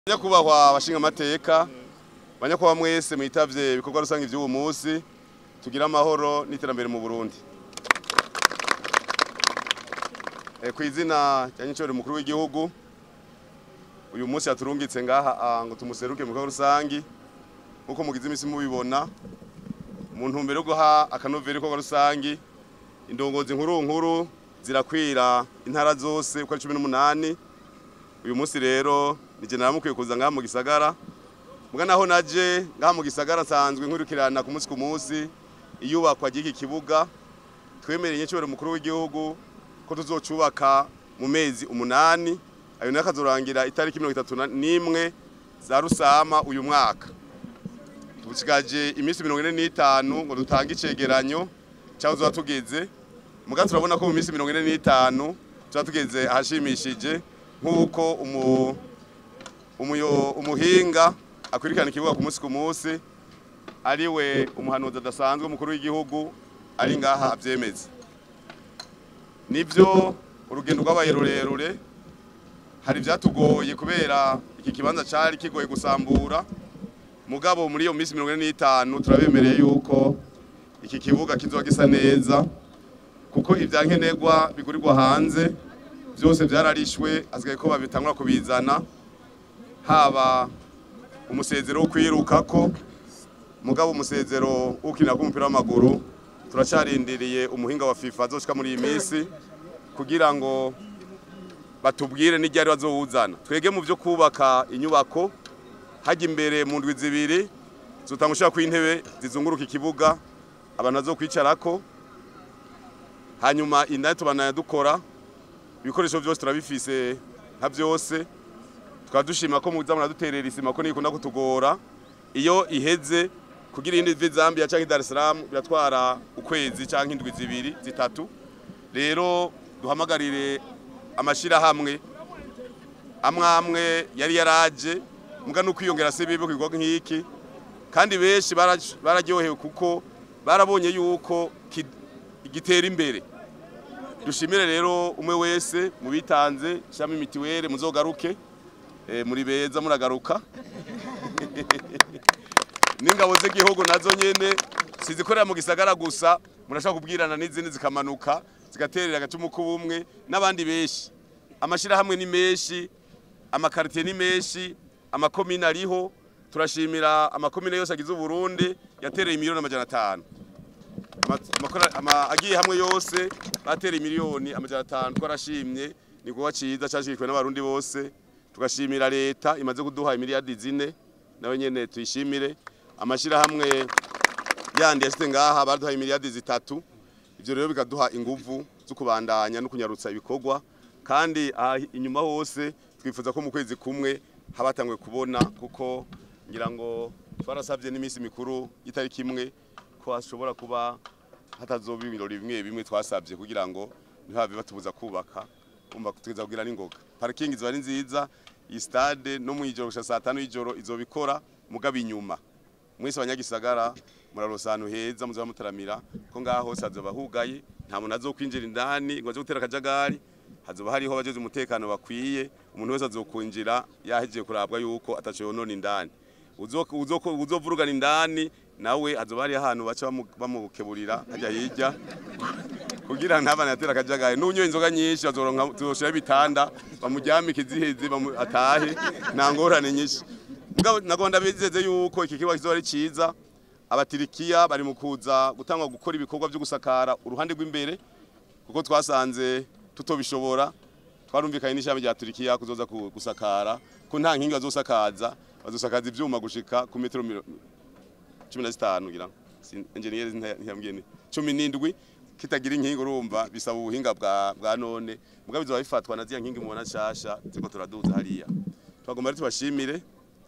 nyakubahwa abashinga amateka banyakubahwa mwese mwitavye ibikorwa rusange vy'uwo munsi tugira amahoro n'iterambere mu Burundi e, kw'izina rya nyicoro mukuru w'igihugu uyu munsi yaturungitse ngaha ah, ngo tumuseruke mu bikorwa rusangi nkuko mugize imisi mubibona mu ntumbero yo guha akanovera ibikorwa rusangi indongozi nkuru nkuru zirakwira intara zose uko ari cumi n'umunani uyu munsi rero nije naramukwiye kuza ngaha mu gisagara muga naho naje ngaha mu gisagara nsanzwe nkurikirana ku munsi ku munsi iyubakwa ry'iki kibuga twemereye nyicobero mukuru w'igihugu ko tuzocubaka mu mezi umunani ayo nayo akazorangira itariki mirongo itatu na- n'imwe za rusama uyu mwaka tusigaje iminsi mirongo ine n'itanu ngo dutange icegeranyo cyangwa tuba tugeze muga turabona ko mu minsi mirongo ine n'itanu tuba tugeze ahashimishije nk'uko umu, umuyo, umuhinga akurikirana ikibuga ku munsi ku munsi ariwe umuhanuzi adasanzwe umukuru w'igihugu ari ngaha avyemeza nivyo urugendo rwabaye rurerure hari ivyatugoye kubera iki kibanza cari kigoye gusambura mugabo muri iyo minsi mirongo ine n'itanu turabemereye yuko iki kibuga kizoba gisa neza kuko ivyankenerwa bigurirwa hanze vyose vyararishwe hasigaye ko babitangura kubizana haba umusezero wo kwirukako mugabo umusezero w'ukinira k'umupira w'amaguru turacarindiriye umuhinga wa FIFA azoshika muri iyi minsi kugira ngo batubwire n'iryari bazowuzana twege mu vyo kubaka inyubako hajya imbere mu ndwi zibiri zotanga ushaka kw'intebe zizunguruka ikibuga abantu bazokwicarako hanyuma indani tubananya dukora ibikoresho vyose turabifise nka vyose tukaba dushima ko muza muraduterera isima ko nikunda kutugora iyo iheze kugira iyindi ive Zambia canke Dar es Salaam biratwara ukwezi canke indwi zibiri zitatu rero duhamagarire amashirahamwe amwe amwe yari yaraje muga no kwiyongera se bibe kwigwa nk'iki kandi benshi bara- bararyohewe kuko barabonye yuko ki- gitera imbere dushimire rero umwe wese mubitanze shami mitiwere muzogaruke eh, muri beza muragaruka n'ingabo z'igihugu nazo nyene sizikorera mu gisagara gusa murashaka kubwirana n'izindi zikamanuka zigaterera agacumu k'ubumwe n'abandi benshi amashirahamwe ni menshi amakaritiye ni menshi amakomine ariho turashimira amakomine yose agize uburundi yatereye miliyoni amajana atanu Ama- amakora- ama- agiye hamwe yose batereye miliyoni amajana atanu twarashimye ni kuba ciza cashigikwe n'abarundi bose tugashimira leta imaze kuduha imiliyardi zine nawe nyene tuyishimire amashirahamwe yandi yashite ngaha baduhaye imiliyardi zitatu ivyo rero bikaduha inguvu zo kubandanya no kunyarutsa ibikorwa kandi aha inyuma hose twifuza ko mu kwezi kumwe habatangwe kubona kuko ngira ngo twarasavye n'iminsi mikuru itariki imwe ko hashobora kuba hatazoba ibirori bimwe bimwe twasabye kugira ngo ntihave batubuza kubaka umva tugeza kugira n'ingoga parking ziba ari nziza iyi stade no mu ijoro gushika saa tanu y'ijoro izobikora mugaba inyuma mwese abanyagisagara murarosa ahantu heza muzoba mutaramira ko ngaha hose hazoba hugaye nta muntu azokwinjira indani ngo aje gutera akajagari hazoba hariho abajeje umutekano bakwiye umuntu wese azokwinjira yahejeje kurabwa yuko ataco yonona indani Uzoko- uzoko- uzovurugana indani nawe hazoba hari ahantu baca bamu- bamukeburira hajya hirya kugira ntabana yatera akajagari n'unyoye inzoga nyinshi bazoronka tuzoshiraho ibitanda bamuryamike ziheze bamu- atahe nta ngorane nyinshi mugabo nagonda bizeze yuko iki kibuga kizoba ari ciza abatirikiya bari mu kuza gutangwa gukora ibikorwa byo gusakara uruhande rw'imbere kuko twasanze tutobishobora twarumvikanye n'ishami rya Turikiya kuzoza ku- gusakara ko nta nkingi bazosakaza bazosakaza ivyuma gushika ku metero miro- cumi na zitanu ngira ngo. Si- engineer ntiyambwiye ni cumi n'indwi kitagira inkingi urumva bisaba ubuhinga bwa, bwa none mugabo bizoba bifatwa na ziya nkingi mubona nshasha ziko turaduza hariya twagomba rero tubashimire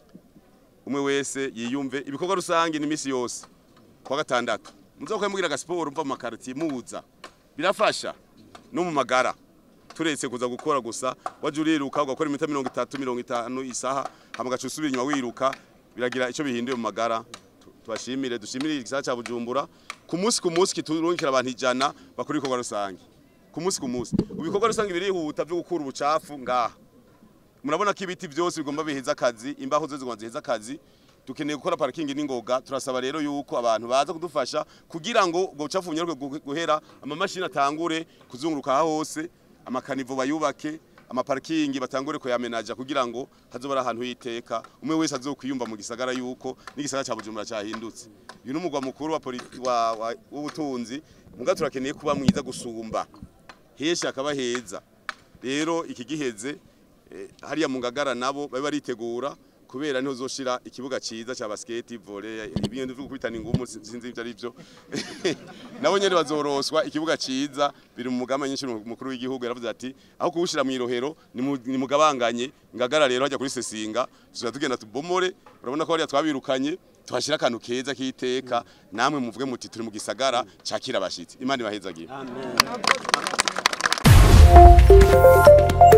umwe wese yiyumve ibikorwa rusange ni misi yose kuwa gatandatu muzokoye mugira agasiporo mva mu makaritiye muza birafasha no mu magara turetse kuza gukora gusa waje uriruka ugakora iminota mirongo itatu mirongo itanu isaha hama ugaca usubira inyuma wiruka biragira icyo bihinduye mu magara Tu- tubashimire dushimire igisagara ca bujumbura ku munsi ku munsi kiturungikira abantu ijana bakora ibikorwa rusange ku munsi ku munsi ibikorwa rusange birihuta byo gukura ubucafu ngaha murabona ko ibiti byose bigomba biheza akazi imbaho zose zigomba ziheza akazi dukeneye gukora parikingi n'ingoga turasaba rero yuko abantu baza kudufasha kugira ngo ubwo bucafu bunyaruke gu- guhera amamashini atangure kuzunguruka aha hose amakanivo bayubake amaparikingi batangure kuyamenaja kugira ngo hazoba ari ahantu y'iteka umwe wese azokwiyumva mu gisagara yuko n'igisagara ca Bujumbura cyahindutse uyu n'umugwa mukuru wa poli- wa- wa- w'ubutunzi muga turakeneye kuba mwiza gusumba henshi hakaba heza rero iki giheze eh, hariya mu ngagara nabo babe baritegura kubera niho zoshira ikibuga ciza ca basket volley ibintu vyo gukubitana ingumu si- sinzi ivyo ari byo nabo nyene bazoroswa ikibuga ciza biri mu mugama nyinshi mukuru w'igihugu yaravuze ati aho kuwushira mu irohero nimu- nimugabanganye ngagara rero hajya kuri sesinga tuza tugenda tubomore urabona ko hariya twabirukanye tuhashira akantu keza k'iteka namwe muvuge muti turi mu gisagara cakira abashitsi imana ibahezagiye Amen.